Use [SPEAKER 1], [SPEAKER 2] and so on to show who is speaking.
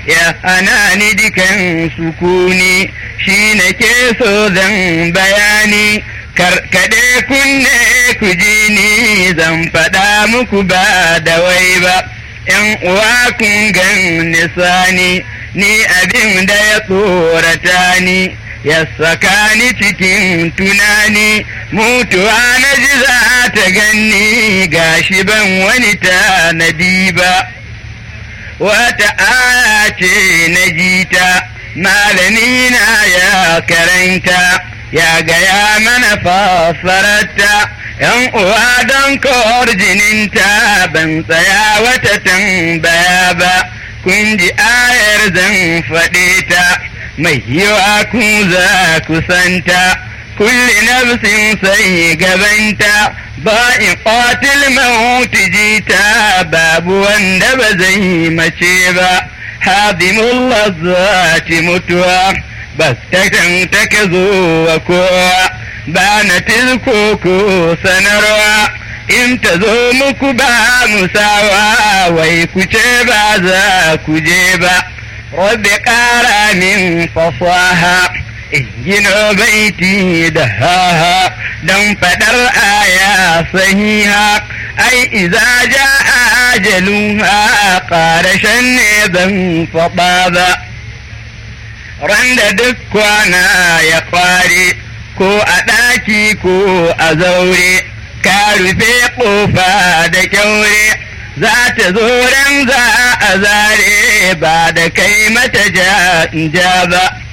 [SPEAKER 1] ya hana ni dukan sukuni shi na ke so zan bayani karkade kunne ku ji ni zan faɗa muku ba da wai ba ‘yan uwa kun gan nisani ni abin da ya tsorata ni ya saka ni cikin tunani mutuwa na ji za ta ganni gashi ban wani tanadi ba wata aya ce na jita malami na ya karanta ya gaya mana fassararta ‘yan uwa don kawar jininta ban tsaya wata tambaya ba kun ji ayar zan faɗe ta mai yiwa ku za ku santa kulli nafsin sai gabanta ba in qatil mauti jita babu wanda ba zai mace ba hadimul lazzati mutuwa bas ta take zuwa kowa ba na tilko ko sanarwa in ta zo muku ba musawa wai ku ce ba za ku je ba rabbi ƙara min fasaha in gino baiti da haha don faɗar aya sahiha ai iza ja ajaluha ƙarashen ne ban faɗa ba randa duk kwana ya kware ko a ɗaki ko a zaure ka rufe ƙofa da kyaure za ta zo ran za a zare ba da kai mata ja ba